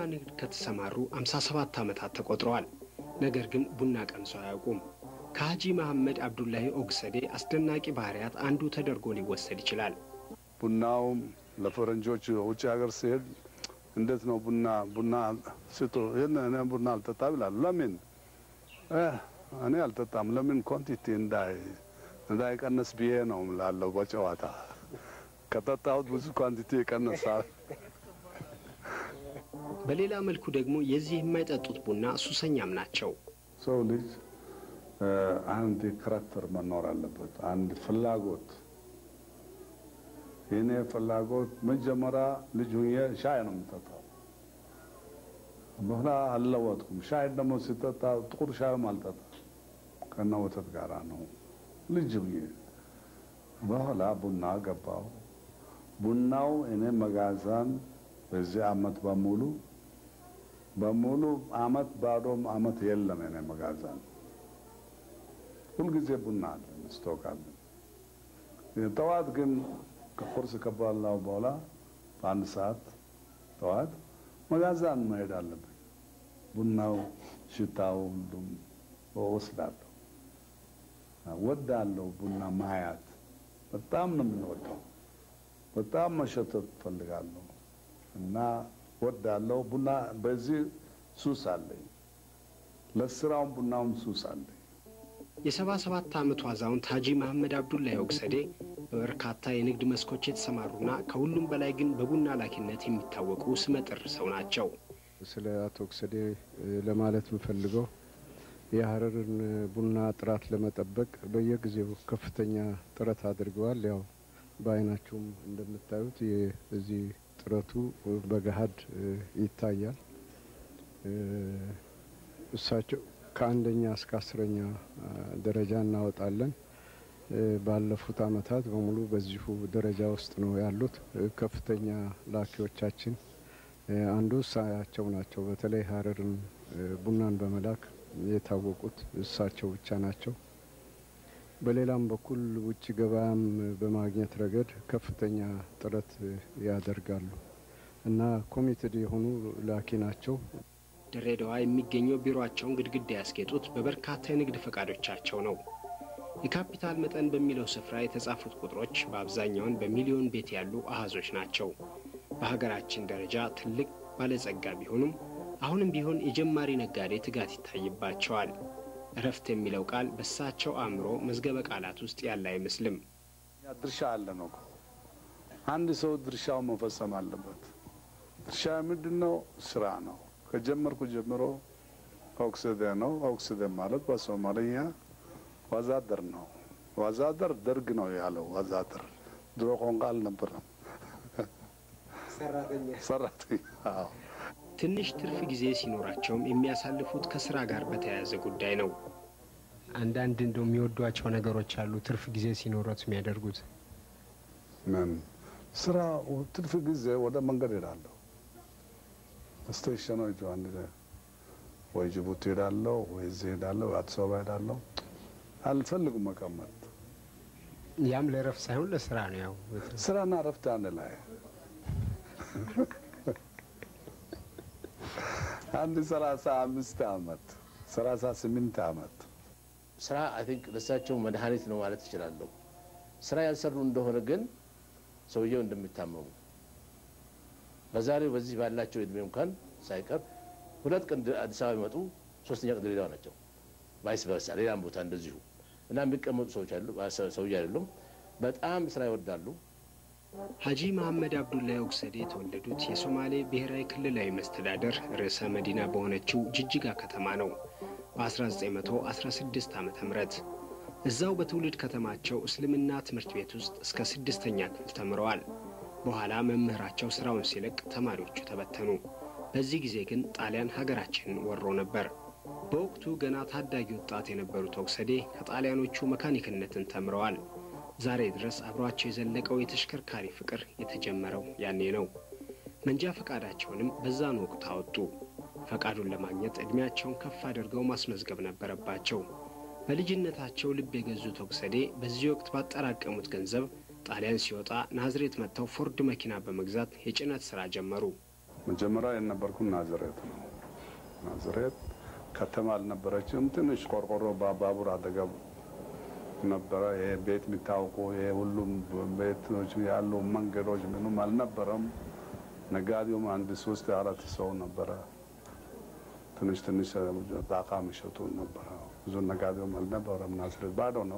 ንግድ ከተሰማሩ 57 ዓመታት ተቆጥረዋል። ነገር ግን ቡና ቀምሰው አያውቁም። ከሀጂ መሐመድ አብዱላሂ ኦግሰዴ አስደናቂ ባህሪያት አንዱ ተደርጎ ሊወሰድ ይችላል። ቡናውም ለፈረንጆች ውጭ ሀገር ሲሄድ እንዴት ነው ቡና ቡና ስጡ፣ ይህን እኔ ቡና አልጠጣም ይላሉ። ለምን እኔ አልጠጣም? ለምን ኳንቲቲ እንዳይ እንዳይቀንስ ብዬ ነው ላለው በጨዋታ ከጠጣሁት ብዙ ኳንቲቲ ይቀንሳል። በሌላ መልኩ ደግሞ የዚህ የማይጠጡት ቡና ሱሰኛም ናቸው። ሰው ልጅ አንድ ካራክተር መኖር አለበት፣ አንድ ፍላጎት። የኔ ፍላጎት መጀመሪያ ልጅ ሁኜ ሻይ ነው የምጠጣው። በኋላ አልለወጥኩም። ሻይ ደግሞ ሲጠጣ ጥቁር ሻይም አልጠጣ ከነ ወተት ጋራ ነው ልጅ ሁኜ። በኋላ ቡና ገባው። ቡናው እኔ መጋዛን በዚህ አመት በሙሉ በሙሉ አመት ባዶም አመት የለም። እኔ መጋዛን ሁልጊዜ ቡና አለን፣ ስቶክ አለን። ጠዋት ግን ከቁርስ ከበላው በኋላ በአንድ ሰዓት ጠዋት መጋዛን መሄድ አለብኝ። ቡናው ሽታው ሁሉም ወስዳለሁ፣ ወዳለሁ። ቡና ማያት በጣም ነው የምንወደው። በጣም መሸተት ፈልጋለሁ እና ወዳለሁ። ቡና በዚህ ሱስ አለኝ። ለስራውም ቡናውም ሱስ አለኝ። የሰባ ሰባት ዓመቱ አዛውንት ሀጂ መሐመድ አብዱላሂ ኦግሰዴ በበርካታ የንግድ መስኮች የተሰማሩና ከሁሉም በላይ ግን በቡና ላኪነት የሚታወቁ ስመጥር ሰው ናቸው። ስለ አቶ ኦግሰዴ ለማለት የምፈልገው የሀረርን ቡና ጥራት ለመጠበቅ በየጊዜው ከፍተኛ ጥረት አድርገዋል። ያው በአይናችሁም እንደምታዩት እዚህ ጥረቱ በገሀድ ይታያል። እሳቸው ከአንደኛ እስከ አስረኛ ደረጃ እናወጣለን። ባለፉት አመታት በሙሉ በዚሁ ደረጃ ውስጥ ነው ያሉት። ከፍተኛ ላኪዎቻችን አንዱ እሳቸው ናቸው። በተለይ ሀረርን ቡናን በመላክ የታወቁት እሳቸው ብቻ ናቸው። በሌላም በኩል ውጭ ገበያም በማግኘት ረገድ ከፍተኛ ጥረት ያደርጋሉ እና ኮሚትድ የሆኑ ላኪ ናቸው። ድሬዳዋ የሚገኘው ቢሮአቸውን ግድግዳ ያስጌጡት በበርካታ የንግድ ፈቃዶቻቸው ነው። የካፒታል መጠን በሚለው ስፍራ የተጻፉት ቁጥሮች በአብዛኛውን በሚሊዮን ቤት ያሉ አሃዞች ናቸው። በሀገራችን ደረጃ ትልቅ ባለጸጋ ቢሆኑም አሁንም ቢሆን የጀማሪ ነጋዴ ትጋት ይታይባቸዋል። እረፍት የሚለው ቃል በእሳቸው አእምሮ መዝገበ ቃላት ውስጥ ያለ አይመስልም። ድርሻ አለ ነው። አንድ ሰው ድርሻው መፈጸም አለበት። ድርሻ ምንድን ነው? ስራ ነው። ከጀመርኩ ጀምሮ ኦክስደ ነው። ኦክስደ ማለት በሶማለኛ ወዛደር ነው። ወዛደር ደርግ ነው ያለው። ወዛደር ድሮ ቋንቋ አልነበረም። ሰራተኛ ትንሽ ትርፍ ጊዜ ሲኖራቸውም የሚያሳልፉት ከስራ ጋር በተያያዘ ጉዳይ ነው። አንዳንድ እንደው የሚወዷቸው ነገሮች አሉ። ትርፍ ጊዜ ሲኖረት የሚያደርጉት ምን ስራ? ትርፍ ጊዜ ወደ መንገድ ሄዳለሁ። ስቴሽኖች አንድ ወይ ጅቡቲ ሄዳለሁ፣ ወይ እዚህ ሄዳለሁ፣ ወይ አዲስ አበባ ሄዳለሁ። አልፈልጉም መቀመጥ። ያም ለረፍት ሳይሆን ለስራ ነው። ያው ስራና ረፍት አንድ ላይ አንድ ሰላሳ አምስት አመት ሰላሳ ስምንት አመት ስራ አይ ቲንክ ለሳቸው መድኃኒት ነው ማለት እችላለሁ። ስራ ያልሰሩ እንደሆነ ግን ሰውየው እንደሚታመሙ በዛሬው በዚህ ባላቸው እድሜ እንኳን ሳይቀር ሁለት ቀን አዲስ አበባ ይመጡ፣ ሶስተኛ ቀን ድሬዳዋ ናቸው። ቫይስ ቨርሳ ሌላም ቦታ እንደዚሁ እና የሚቀመጡ ሰዎች አሉ ሰውዬ አይደሉም። በጣም ስራ ይወዳሉ። ሀጂ መሐመድ አብዱላሂ ኦግሰዴ የተወለዱት የሶማሌ ብሔራዊ ክልላዊ መስተዳደር ርዕሰ መዲና በሆነችው ጅጅጋ ከተማ ነው በ1916 ዓ ም እዛው በትውልድ ከተማቸው እስልምና ትምህርት ቤት ውስጥ እስከ ስድስተኛ ክፍል ተምረዋል። በኋላ መምህራቸው ስራውን ሲለቅ ተማሪዎቹ ተበተኑ። በዚህ ጊዜ ግን ጣሊያን ሀገራችንን ወሮ ነበር። በወቅቱ ገና ታዳጊ ወጣት የነበሩት ኦግሰዴ ከጣሊያኖቹ መካኒክነትን ተምረዋል። ዛሬ ድረስ አብሯቸው የዘለቀው የተሽከርካሪ ፍቅር የተጀመረው ያኔ ነው። መንጃ ፈቃዳቸውንም በዛን ወቅት አወጡ። ፈቃዱን ለማግኘት ዕድሜያቸውን ከፍ አድርገው ማስመዝገብ ነበረባቸው። በልጅነታቸው ልብ የገዙት ኦግሰዴ በዚህ ወቅት ባጠራቀሙት ገንዘብ ጣሊያን ሲወጣ ናዝሬት መጥተው ፎርድ መኪና በመግዛት የጭነት ሥራ ጀመሩ። መጀመሪያ የነበርኩ ናዝሬት ነው። ናዝሬት ከተማ አልነበረችም። ትንሽ ቆርቆሮ ባቡር አጠገብ ነበረ። ይሄ ቤት የሚታወቁ ይሄ ሁሉም ቤቶች ያሉ መንገዶች ምንም አልነበረም። ነጋዴውም አንድ ሶስት አራት ሰው ነበረ። ትንሽ ትንሽ ጣቃ የሚሸጡ ነበረ። ብዙ ነጋዴውም አልነበረም። ናዝሬት ባዶ ነው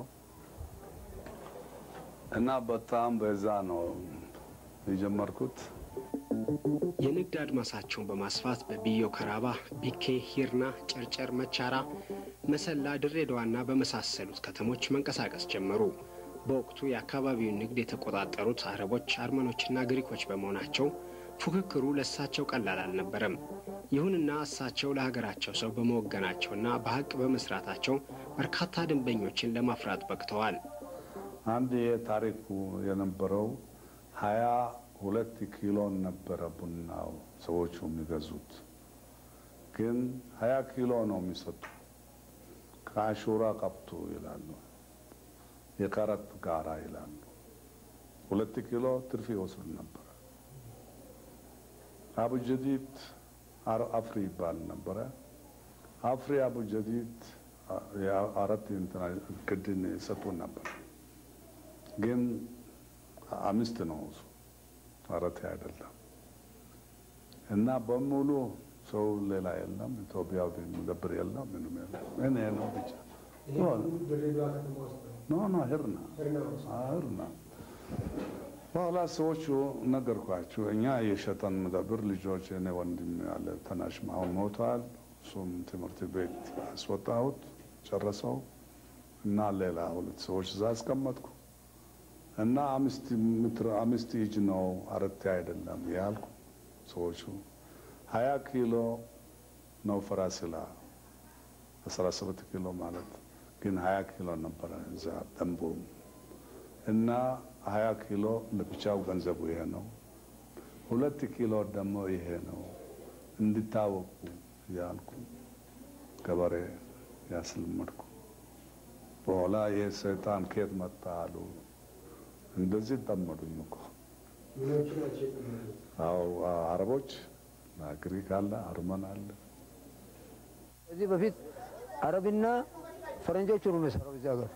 እና በጣም በዛ ነው የጀመርኩት። የንግድ አድማሳቸውን በማስፋት በቢዮ ከራባ፣ ቢኬ፣ ሂርና፣ ጨርጨር፣ መቻራ፣ መሰላ፣ ድሬዳዋና በመሳሰሉት ከተሞች መንቀሳቀስ ጀመሩ። በወቅቱ የአካባቢውን ንግድ የተቆጣጠሩት አረቦች፣ አርመኖችና ግሪኮች በመሆናቸው ፉክክሩ ለእሳቸው ቀላል አልነበረም። ይሁንና እሳቸው ለሀገራቸው ሰው በመወገናቸውና በሀቅ በመስራታቸው በርካታ ደንበኞችን ለማፍራት በቅተዋል። አንድ የታሪኩ የነበረው ሀያ ሁለት ኪሎ ነበረ ቡናው ሰዎቹ የሚገዙት፣ ግን ሀያ ኪሎ ነው የሚሰጡ። ከአሹራ ቀብቱ ይላሉ፣ የቀረጥ ጋራ ይላሉ። ሁለት ኪሎ ትርፍ ይወስዱ ነበረ። አቡ ጀዲድ አፍሪ ይባል ነበረ። አፍሪ አቡ ጀዲድ አራት ግድን ይሰጡን ነበር፣ ግን አምስት ነው እሱ አራት አይደለም። እና በሙሉ ሰው ሌላ የለም፣ ኢትዮጵያዊ መደብር የለም፣ ምንም የለም። እኔ ነው ብቻ ኖ ኖ ህርና ህርና በኋላ ሰዎቹ ነገርኳቸው። እኛ የሸጠን መደብር ልጆች እኔ ወንድም ያለ ተናሽ አሁን ሞቷል። እሱም ትምህርት ቤት አስወጣሁት ጨረሰው እና ሌላ ሁለት ሰዎች እዛ አስቀመጥኩ እና አምስት ሜትር አምስት እጅ ነው አረቴ አይደለም ያልኩ። ሰዎቹ ሀያ ኪሎ ነው ፈራስላ አስራ ሰባት ኪሎ ማለት ግን ሀያ ኪሎ ነበረ እዛ ደንቡ እና ሀያ ኪሎ ለብቻው ገንዘቡ ይሄ ነው። ሁለት ኪሎ ደግሞ ይሄ ነው እንዲታወቁ ያልኩ ገበሬ ያስለመድኩ። በኋላ ይህ ሰይጣን ከየት መጣ አሉ። እንደዚህ ጠመዱኝ እኮ አዎ፣ አረቦች ግሪክ አለ፣ አርመን አለ። ከዚህ በፊት አረብና ፈረንጆቹ ነው የሚሰራው እዚህ ሀገር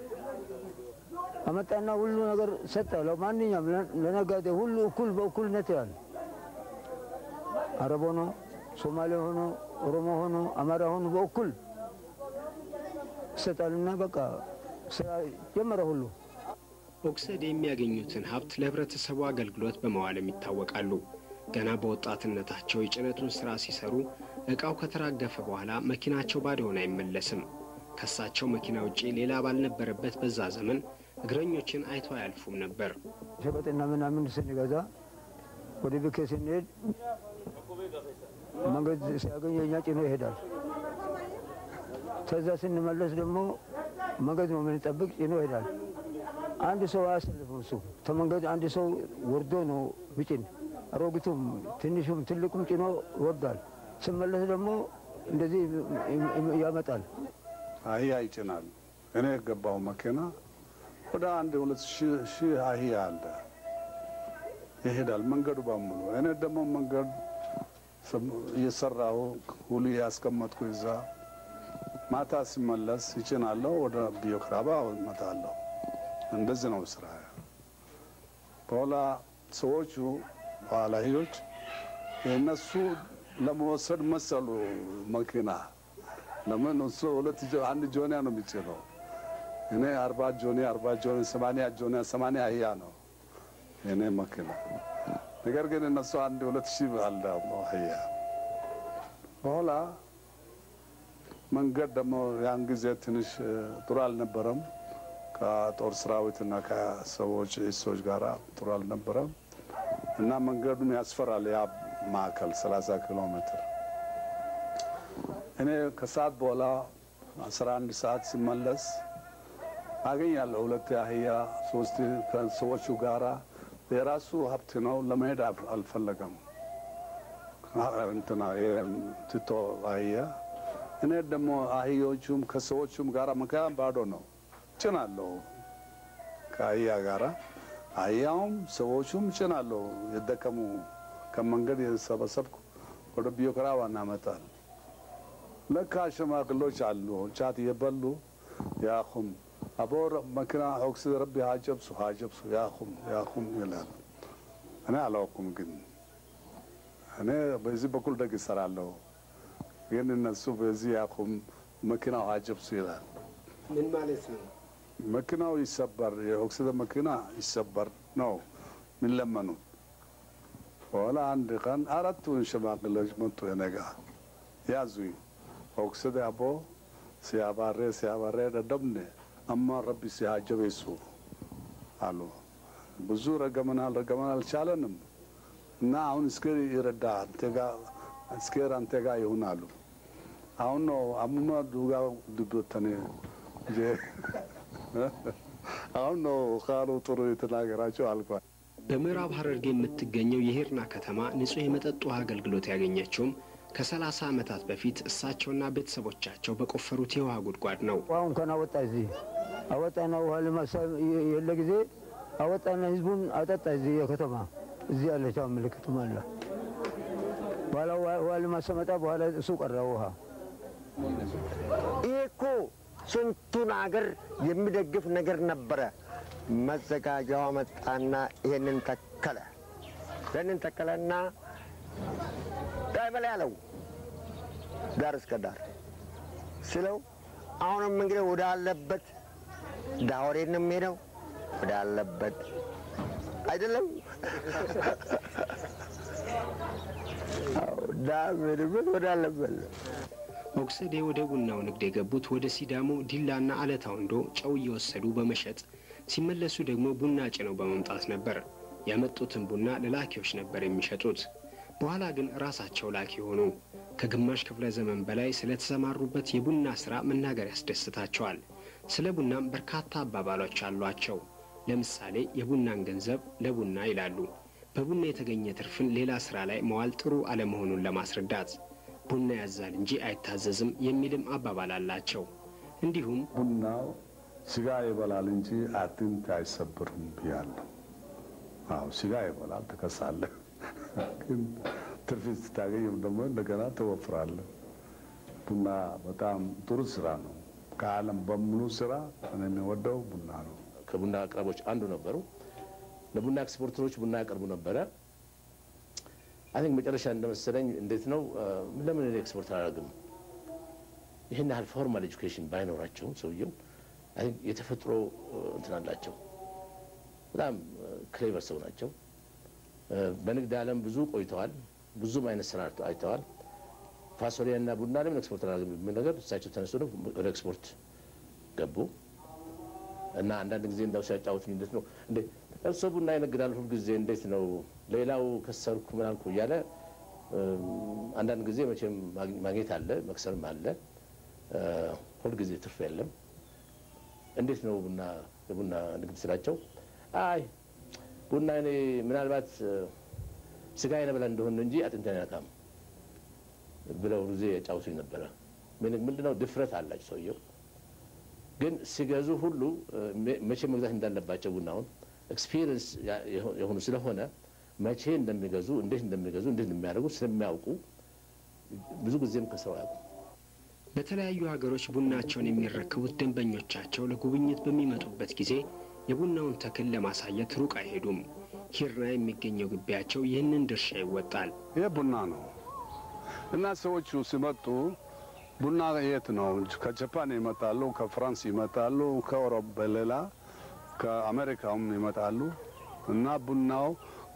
አመጣና ሁሉ ነገር ሰጠ። ለማንኛውም ለነጋዴ ሁሉ እኩል በእኩልነት ያለ አረብ ሆኖ ሶማሌ ሆኖ ኦሮሞ ሆኖ አማራ ሆኖ በእኩል ይሰጣልና በቃ ስራ ጀመረ ሁሉ። ኦክሰድ የሚያገኙትን ሀብት ለህብረተሰቡ አገልግሎት በመዋልም ይታወቃሉ። ገና በወጣትነታቸው የጭነቱን ስራ ሲሰሩ እቃው ከተራገፈ በኋላ መኪናቸው ባዶውን አይመለስም። ከሳቸው መኪና ውጪ ሌላ ባልነበረበት በዛ ዘመን እግረኞችን አይቶ አያልፉም ነበር። ሸቀጥና ምናምን ስንገዛ ወደ ብኬ ስንሄድ መንገድ ሲያገኝ የኛ ጭኖ ይሄዳል። ከዛ ስንመለስ ደግሞ መንገድ ነው የምንጠብቅ፣ ጭኖ ይሄዳል። አንድ ሰው አያሰልፍም። እሱ ከመንገድ አንድ ሰው ወርዶ ነው ብጭን። አሮጊቱም ትንሹም ትልቁም ጭኖ ይወርዳል። ስመለስ ደግሞ እንደዚህ ያመጣል። አህያ ይጭናል። እኔ የገባው መኪና ወደ አንድ ሁለት ሺህ አህያ አለ ይሄዳል መንገዱ በሙሉ። እኔ ደግሞ መንገድ እየሰራሁ ሁሉ ያስቀመጥኩ እዛ ማታ ሲመለስ ይጭናለሁ፣ ወደ ቢዮክራባ እመጣለሁ። እንደዚህ ነው ስራ። በኋላ ሰዎቹ ኋላዮች እነሱ ለመወሰድ መሰሉ መኪና ለምን እሱ ሁለት አንድ ጆኒያ ነው የሚጭነው። እኔ አርባ ጆኒያ አርባ ጆኒያ ሰማንያ ጆኒያ ሰማንያ አህያ ነው እኔ መኪና። ነገር ግን እነሱ አንድ ሁለት ሺህ አለ አህያ። በኋላ መንገድ ደግሞ ያን ጊዜ ትንሽ ጥሩ አልነበረም። ከጦር ሰራዊትና ከሰዎች ሰዎች ጋር ጥሩ አልነበረም እና መንገዱን ያስፈራል። ያ ማዕከል 30 ኪሎ ሜትር እኔ ከሰዓት በኋላ 11 ሰዓት ሲመለስ አገኛለሁ ሁለት አህያ ሶስት ከሰዎቹ ጋራ የራሱ ሀብት ነው። ለመሄድ አልፈለገም እንትና ትቶ አህያ። እኔ ደግሞ አህዮቹም ከሰዎቹም ጋራ መካም ባዶ ነው ጭናለሁ ከአህያ ጋራ አህያውም ሰዎቹም ጭናለሁ የደከሙ ከመንገድ የሰበሰብኩ ወደ ቢዮክራዋ እናመጣል። ለካ ሽማግሎች አሉ ጫት እየበሉ ያኹም አቦ መኪና ኦክስ ረቢ ሀጀብሱ ሀጀብሱ ያኹም ያኹም ይላል። እኔ አላውኩም፣ ግን እኔ በዚህ በኩል ደግ ይሰራለሁ፣ ግን እነሱ በዚህ ያኹም መኪናው ሀጀብሱ ይላል። ምን ማለት ነው? መኪናው ይሰበር፣ የኦክሲጅን መኪና ይሰበር ነው የሚለመኑ። በኋላ አንድ ቀን አራቱን ሽማግሌዎች መጡ የኔ ጋ ያዙኝ። ኦክሲጅን አቦ ሲያባሬ ሲያባሬ ደደምኔ አማ ረቢ ሲያጀበሱ አሉ። ብዙ ረገመናል ረገመናል አልቻለንም እና አሁን እስከ ይረዳ አንተ ጋ እስከ አንተ ጋ ይሁን አሉ። አሁን ነው አሙማ ዱጋ ድዶተኔ አሁን ነው ቃሉ ጥሩ የተናገራቸው አልኳል። በምዕራብ ሐረርጌ የምትገኘው የሂርና ከተማ ንጹሕ የመጠጥ ውሃ አገልግሎት ያገኘችውም ከሰላሳ ዓመታት በፊት እሳቸውና ቤተሰቦቻቸው በቆፈሩት የውሃ ጉድጓድ ነው። ውሃውን ከን አወጣ እዚህ አወጣና ውሃ ልማሳ የለ ጊዜ አወጣና ህዝቡን አጠጣ። እዚህ የከተማ እዚህ ያለች አሁን ምልክት አለ። በኋላ ውሃ ልማት ሲመጣ በኋላ እሱ ቀረ ውሃ ይህ እኮ ስንቱን አገር የሚደግፍ ነገር ነበረ። መዘጋጃዋ መጣና ይሄንን ተከለ። ይህንን ተከለና ዳይ በላይ አለው ዳር እስከ ዳር ስለው አሁንም እንግዲህ ወደ አለበት ዳወሬን ነው የሚሄደው ወደ አለበት አይደለም ዳሜድበት ወደ አለበት ነው። ኦክሰዴ ወደ ቡናው ንግድ የገቡት ወደ ሲዳሞ ዲላና አለታ ወንዶ ጨው እየወሰዱ በመሸጥ ሲመለሱ ደግሞ ቡና ጭነው በመምጣት ነበር። ያመጡትን ቡና ለላኪዎች ነበር የሚሸጡት። በኋላ ግን ራሳቸው ላኪ ሆኑ። ከግማሽ ክፍለ ዘመን በላይ ስለተሰማሩበት የቡና ሥራ መናገር ያስደስታቸዋል። ስለ ቡናም በርካታ አባባሎች አሏቸው። ለምሳሌ የቡናን ገንዘብ ለቡና ይላሉ። በቡና የተገኘ ትርፍን ሌላ ሥራ ላይ መዋል ጥሩ አለመሆኑን ለማስረዳት ቡና ያዛል እንጂ አይታዘዝም የሚልም አባባል አላቸው። እንዲሁም ቡናው ስጋ ይበላል እንጂ አጥንት አይሰብርም ብያለሁ። አዎ ስጋ ይበላል፣ ትከሳለህ፣ ግን ትርፍ ስታገኝም ደግሞ እንደገና ትወፍራለህ። ቡና በጣም ጥሩ ስራ ነው። ከዓለም በሙሉ ስራ እኔ የሚወደው ቡና ነው። ከቡና አቅራቦች አንዱ ነበሩ። ለቡና ኤክስፖርተሮች ቡና ያቀርቡ ነበረ። አይ ቲንክ መጨረሻ እንደመሰለኝ እንዴት ነው ለምን እኔ ኤክስፖርት አላደርግም? ይህን ያህል ፎርማል ኤጁኬሽን ባይኖራቸውም ሰውየው አይ ቲንክ የተፈጥሮ እንትን አላቸው። በጣም ክሌቨር ሰው ናቸው። በንግድ ዓለም ብዙ ቆይተዋል። ብዙም አይነት ስራ አይተዋል። ፋሶሊያ እና ቡና ለምን ኤክስፖርት አላደርግም የሚል ነገር እሳቸው ተነስቶ ወደ ኤክስፖርት ገቡ እና አንዳንድ ጊዜ እንዳው ሲያጫወቱኝ እንዴት ነው እንዴ እርሶ ቡና ይነግዳል ሁልጊዜ እንዴት ነው ሌላው ከሰርኩ ምናልኩ እያለ አንዳንድ ጊዜ መቼም ማግኘት አለ መክሰርም አለ ሁልጊዜ ትርፍ የለም እንዴት ነው ቡና የቡና ንግድ ስላቸው አይ ቡና እኔ ምናልባት ስጋ ይነበላ እንደሆነ እንጂ አጥንት አይነካም ብለው ጊዜ ያጫውቱኝ ነበረ ምንድነው ድፍረት አላቸው ሰውየው ግን ሲገዙ ሁሉ መቼ መግዛት እንዳለባቸው ቡናውን ኤክስፒሪየንስ የሆኑ ስለሆነ መቼ እንደሚገዙ እንዴት እንደሚገዙ እንዴት እንደሚያደርጉ ስለሚያውቁ ብዙ ጊዜም ከስረው አያውቁም። በተለያዩ ሀገሮች ቡናቸውን የሚረክቡት ደንበኞቻቸው ለጉብኝት በሚመጡበት ጊዜ የቡናውን ተክል ለማሳየት ሩቅ አይሄዱም። ሂርና የሚገኘው ግቢያቸው ይህንን ድርሻ ይወጣል። ይህ ቡና ነው እና ሰዎቹ ሲመጡ ቡና የት ነው? ከጃፓን ይመጣሉ፣ ከፍራንስ ይመጣሉ፣ ከአውሮፓ በሌላ ከአሜሪካም ይመጣሉ እና ቡናው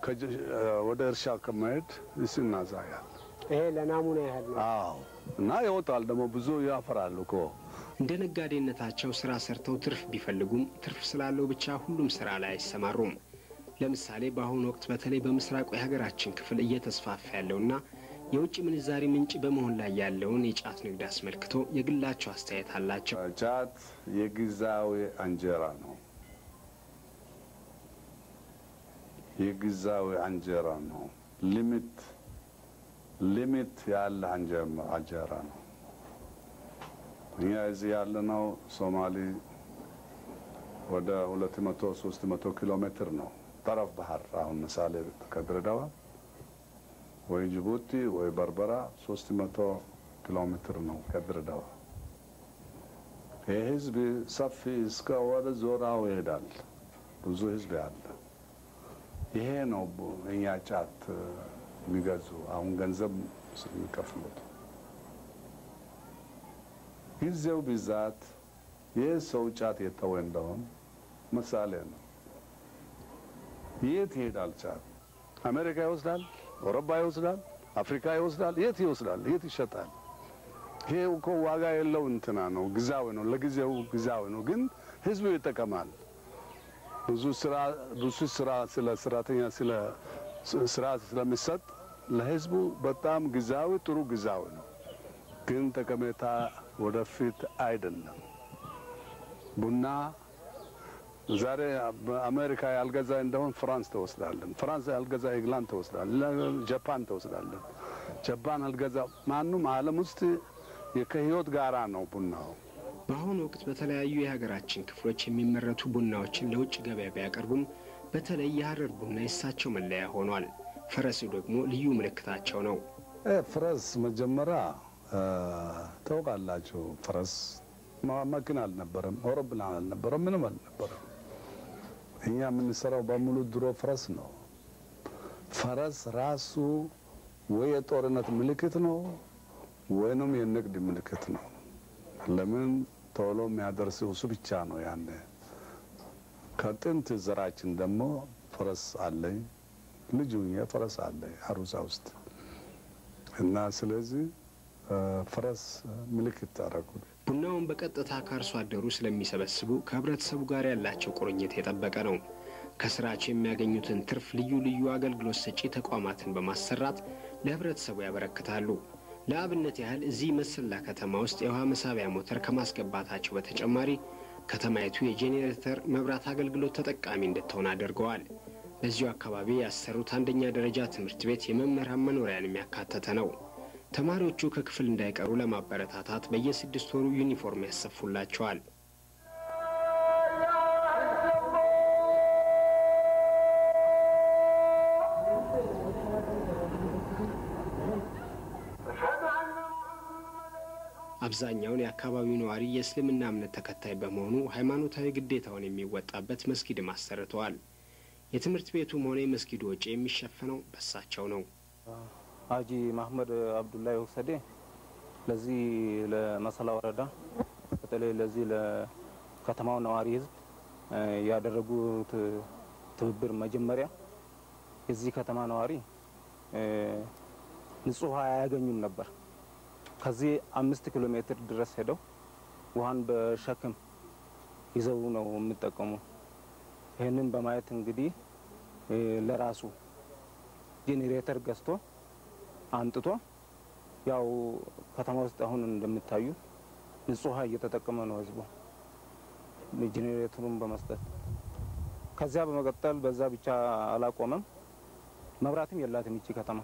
ወደ እርሻ ከመሄድ ይስናዛያል። ይሄ ለናሙና ያህል ነው። አዎ እና ይወጣል ደግሞ ብዙ ያፈራሉ እኮ እንደ ነጋዴነታቸው ስራ ሰርተው ትርፍ ቢፈልጉም ትርፍ ስላለው ብቻ ሁሉም ስራ ላይ አይሰማሩም። ለምሳሌ በአሁኑ ወቅት በተለይ በምስራቁ የሀገራችን ክፍል እየተስፋፋ ያለውና የውጭ ምንዛሪ ምንጭ በመሆን ላይ ያለውን የጫት ንግድ አስመልክቶ የግላቸው አስተያየት አላቸው። ጫት የጊዜያዊ እንጀራ ነው። የጊዜያዊ እንጀራ ነው። ሊሚት ሊሚት ያለ እንጀራ ነው። እኛ እዚህ ያለነው ሶማሌ ወደ ሁለት መቶ ሶስት መቶ ኪሎ ሜትር ነው ጠረፍ ባህር። አሁን ምሳሌ ከድሬዳዋ ወይ ጅቡቲ ወይ በርበራ ሶስት መቶ ኪሎ ሜትር ነው ከድሬዳዋ። ይህ ህዝብ ሰፊ እስከ ወደ ዞራው ይሄዳል። ብዙ ህዝብ አለ። ይሄ ነው እኛ ጫት የሚገዙ አሁን ገንዘብ የሚከፍሉት። ጊዜው ብዛት ይህ ሰው ጫት የተወ እንደሆን ምሳሌ ነው። የት ይሄዳል ጫት? አሜሪካ ይወስዳል፣ አውሮፓ ይወስዳል፣ አፍሪካ ይወስዳል። የት ይወስዳል? የት ይሸጣል? ይሄ እኮ ዋጋ የለው እንትና ነው፣ ግዛዊ ነው፣ ለጊዜው ግዛዊ ነው። ግን ህዝቡ ይጠቀማል። ብዙ ስራ ብዙ ስራ ስለ ሰራተኛ ስለ ስራ ስለሚሰጥ ለህዝቡ በጣም ግዛዊ ጥሩ ግዛዊ ነው። ግን ጠቀሜታ ወደፊት አይደለም። ቡና ዛሬ በአሜሪካ ያልገዛ እንደሆን ፍራንስ ተወስዳለን። ፍራንስ ያልገዛ ኢንግላንድ ተወስዳለን። ጃፓን ተወስዳለን። ጃፓን አልገዛ ማንም ዓለም ውስጥ ከህይወት ጋራ ነው ቡናው። በአሁኑ ወቅት በተለያዩ የሀገራችን ክፍሎች የሚመረቱ ቡናዎችን ለውጭ ገበያ ቢያቀርቡም በተለይ የሀረር ቡና የእሳቸው መለያ ሆኗል። ፈረሱ ደግሞ ልዩ ምልክታቸው ነው። ፈረስ መጀመሪያ ታውቃላችሁ፣ ፈረስ መኪና አልነበረም፣ አውሮፕላን አልነበረም፣ ምንም አልነበረም። እኛ የምንሰራው በሙሉ ድሮ ፈረስ ነው። ፈረስ ራሱ ወይ የጦርነት ምልክት ነው ወይንም የንግድ ምልክት ነው። ለምን ቶሎ የሚያደርሰው እሱ ብቻ ነው። ያኔ ከጥንት ዘራችን ደግሞ ፈረስ አለኝ ልጁ ፈረስ አለ አሩሳ ውስጥ እና ስለዚህ ፈረስ ምልክት ታደረጉ። ቡናውን በቀጥታ ከአርሶ አደሩ ስለሚሰበስቡ ከህብረተሰቡ ጋር ያላቸው ቁርኝት የጠበቀ ነው። ከስራቸው የሚያገኙትን ትርፍ ልዩ ልዩ አገልግሎት ሰጪ ተቋማትን በማሰራት ለህብረተሰቡ ያበረክታሉ። ለአብነት ያህል እዚህ መሰላ ከተማ ውስጥ የውሃ መሳቢያ ሞተር ከማስገባታቸው በተጨማሪ ከተማይቱ የጄኔሬተር መብራት አገልግሎት ተጠቃሚ እንድትሆን አድርገዋል። በዚሁ አካባቢ ያሰሩት አንደኛ ደረጃ ትምህርት ቤት የመምህራን መኖሪያን የሚያካተተ ነው። ተማሪዎቹ ከክፍል እንዳይቀሩ ለማበረታታት በየስድስት ወሩ ዩኒፎርም ያሰፉላቸዋል። አብዛኛውን የአካባቢው ነዋሪ የእስልምና እምነት ተከታይ በመሆኑ ሃይማኖታዊ ግዴታውን የሚወጣበት መስጊድም አሰርተዋል። የትምህርት ቤቱም ሆነ የመስጊዱ ወጪ የሚሸፈነው በሳቸው ነው። ሀጂ ማህመድ አብዱላይ ሁሰዴ ለዚህ ለመሰላ ወረዳ በተለይ ለዚህ ለከተማው ነዋሪ ህዝብ ያደረጉት ትብብር መጀመሪያ የዚህ ከተማ ነዋሪ ንጹህ ውሃ አያገኙም ነበር። ከዚህ አምስት ኪሎ ሜትር ድረስ ሄደው ውሃን በሸክም ይዘው ነው የሚጠቀሙ። ይህንን በማየት እንግዲህ ለራሱ ጄኔሬተር ገዝቶ አንጥቶ ያው ከተማ ውስጥ አሁን እንደምታዩ ንጹህ ውሃ እየተጠቀመ ነው ህዝቡ ጄኔሬተሩን በመስጠት ከዚያ በመቀጠል በዛ ብቻ አላቆመም። መብራትም የላትም ይቺ ከተማ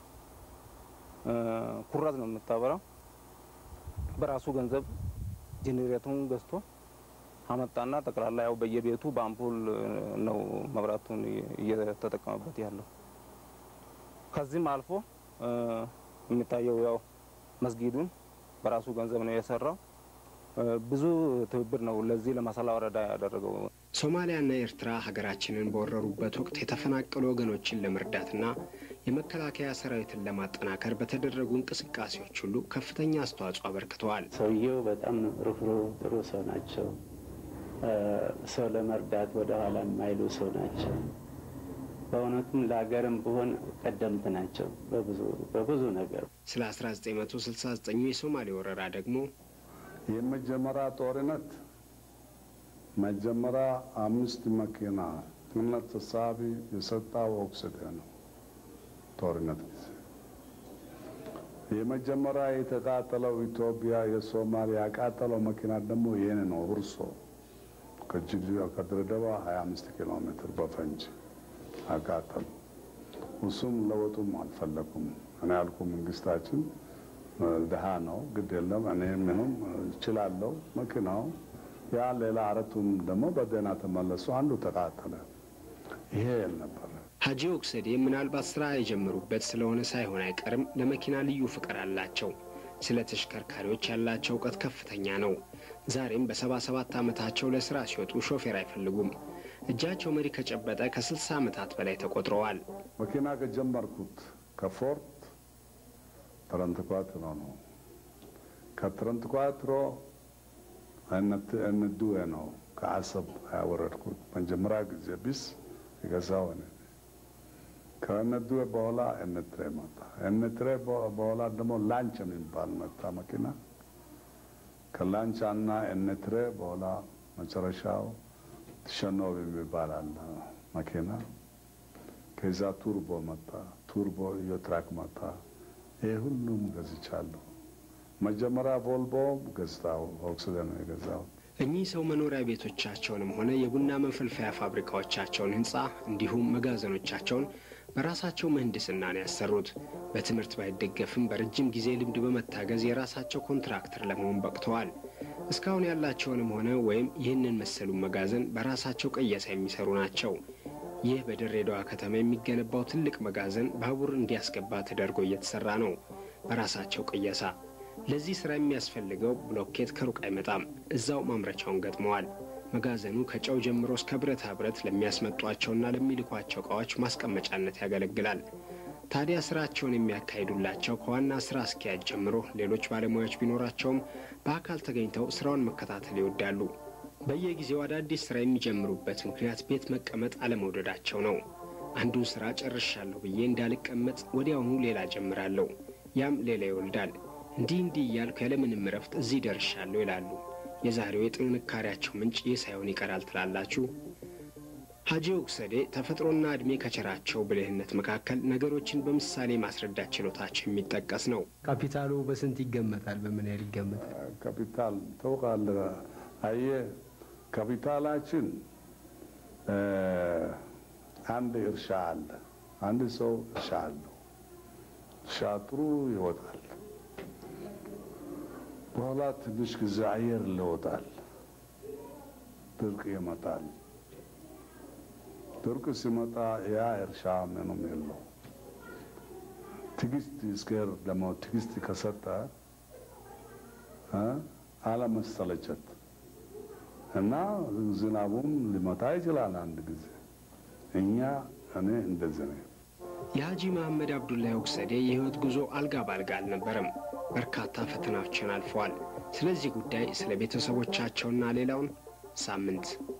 ኩራዝ ነው የምታበራው። በራሱ ገንዘብ ጄኔሬተሩን ገዝቶ አመጣና ጠቅላላ ያው በየቤቱ በአምፖል ነው መብራቱን እየተጠቀመበት ያለው። ከዚህም አልፎ የሚታየው ያው መስጊዱን በራሱ ገንዘብ ነው የሰራው። ብዙ ትብብር ነው ለዚህ ለመሰላ ወረዳ ያደረገው። ሶማሊያና ኤርትራ ሀገራችንን በወረሩበት ወቅት የተፈናቀሉ ወገኖችን ለመርዳትና የመከላከያ ሰራዊትን ለማጠናከር በተደረጉ እንቅስቃሴዎች ሁሉ ከፍተኛ አስተዋጽኦ አበርክተዋል። ሰውየው በጣም ርኅሩህ ጥሩ ሰው ናቸው። ሰው ለመርዳት ወደ ኋላ የማይሉ ሰው ናቸው። በእውነቱም ለሀገርም ብሆን ቀደምት ናቸው በብዙ ነገር። ስለ 1969 የሶማሌ ወረራ ደግሞ የመጀመሪያ ጦርነት መጀመሪያ አምስት መኪና እምነት ተሳቢ የሰጣው ኦክስደ ነው። ጦርነት ጊዜ የመጀመሪያ የተቃጠለው ኢትዮጵያ የሶማሊያ ያቃጠለው መኪና ደግሞ ይህን ነው። ሁርሶ ከጅግጅጋ ከድሬዳዋ 25 ኪሎ ሜትር በፈንጅ አቃጠሉ። እሱም ለወጡም አልፈለጉም። እኔ ያልኩ መንግስታችን ድሃ ነው፣ ግድ የለም እኔ ምንም እችላለሁ። መኪናው ያ ሌላ አረቱም ደግሞ በደህና ተመለሱ። አንዱ ተቃጠለ። ይሄ ነበረ። ሀጂ ኦክሰዴ ምናልባት ስራ የጀመሩበት ስለሆነ ሳይሆን አይቀርም ለመኪና ልዩ ፍቅር አላቸው። ስለ ተሽከርካሪዎች ያላቸው እውቀት ከፍተኛ ነው። ዛሬም በሰባ ሰባት ዓመታቸው ለስራ ሲወጡ ሾፌር አይፈልጉም። እጃቸው መሪ ከጨበጠ ከስልሳ ዓመታት በላይ ተቆጥረዋል። መኪና ከጀመርኩት ከፎርት ትረንት ኳትሮ ነው። ከትረንት ኳትሮ እንዱዌ ነው ከአሰብ ያወረድኩት መጀመሪያ ጊዜ ቢስ የገዛው እኔ ከእነዱዌ በኋላ ኤንትሬ መጣ። ኤንትሬ በኋላ ደግሞ ላንች የሚባል መጣ መኪና። ከላንቻ እና ኤንትሬ በኋላ መጨረሻው ሸኖብ የሚባል አለ መኪና። ከዛ ቱርቦ መጣ። ቱርቦ ዮትራክ መጣ። ይህ ሁሉም ገዝቻለሁ። መጀመሪያ ቮልቮ ገዝታው ኦክስደ ነው የገዛው። እኚህ ሰው መኖሪያ ቤቶቻቸውንም ሆነ የቡና መፈልፈያ ፋብሪካዎቻቸውን ህንፃ እንዲሁም መጋዘኖቻቸውን በራሳቸው ምህንድስና ነው ያሰሩት። በትምህርት ባይደገፍም በረጅም ጊዜ ልምድ በመታገዝ የራሳቸው ኮንትራክተር ለመሆን በቅተዋል። እስካሁን ያላቸውንም ሆነ ወይም ይህንን መሰሉን መጋዘን በራሳቸው ቀየሳ የሚሰሩ ናቸው። ይህ በድሬዳዋ ከተማ የሚገነባው ትልቅ መጋዘን ባቡር እንዲያስገባ ተደርጎ እየተሰራ ነው በራሳቸው ቅየሳ። ለዚህ ስራ የሚያስፈልገው ብሎኬት ከሩቅ አይመጣም፣ እዛው ማምረቻውን ገጥመዋል። መጋዘኑ ከጨው ጀምሮ እስከ ብረታ ብረት ለሚያስመጧቸውና ለሚልኳቸው እቃዎች ማስቀመጫነት ያገለግላል። ታዲያ ስራቸውን የሚያካሂዱላቸው ከዋና ስራ አስኪያጅ ጀምሮ ሌሎች ባለሙያዎች ቢኖራቸውም በአካል ተገኝተው ስራውን መከታተል ይወዳሉ። በየጊዜው አዳዲስ ስራ የሚጀምሩበት ምክንያት ቤት መቀመጥ አለመውደዳቸው ነው። አንዱን ስራ ጨርሻለሁ ብዬ እንዳልቀመጥ ወዲያውኑ ሌላ ጀምራለሁ፣ ያም ሌላ ይወልዳል። እንዲህ እንዲህ እያልኩ ያለምንም እረፍት እዚህ ደርሻለሁ ይላሉ። የዛሬው የጥንካሬያቸው ምንጭ ይህ ሳይሆን ይቀራል ትላላችሁ? ሀጂ ኦክሰዴ ተፈጥሮና ዕድሜ ከቸራቸው ብልህነት መካከል ነገሮችን በምሳሌ ማስረዳት ችሎታቸው የሚጠቀስ ነው። ካፒታሉ በስንት ይገመታል? በምን ያህል ይገመታል? ካፒታል ታውቃለህ? አየህ ካፒታላችን አንድ እርሻ አለ። አንድ ሰው እርሻ አለው። እርሻ ጥሩ ይወጣል። በኋላ ትንሽ ጊዜ አየር ይለወጣል። ድርቅ ይመጣል። ድርቅ ሲመጣ ያ እርሻ ምንም የለው። ትዕግስት እስከር ደግሞ ትዕግስት ከሰጠ አለመሰለቸት እና ዝናቡም ሊመታ ይችላል አንድ ጊዜ። እኛ እኔ እንደዚህ ነው። የሀጂ መሐመድ አብዱላሂ ኦክሰዴ የህይወት ጉዞ አልጋ ባልጋ አልነበረም። በርካታ ፈተናዎችን አልፈዋል። ስለዚህ ጉዳይ ስለ ቤተሰቦቻቸውና ሌላውን ሳምንት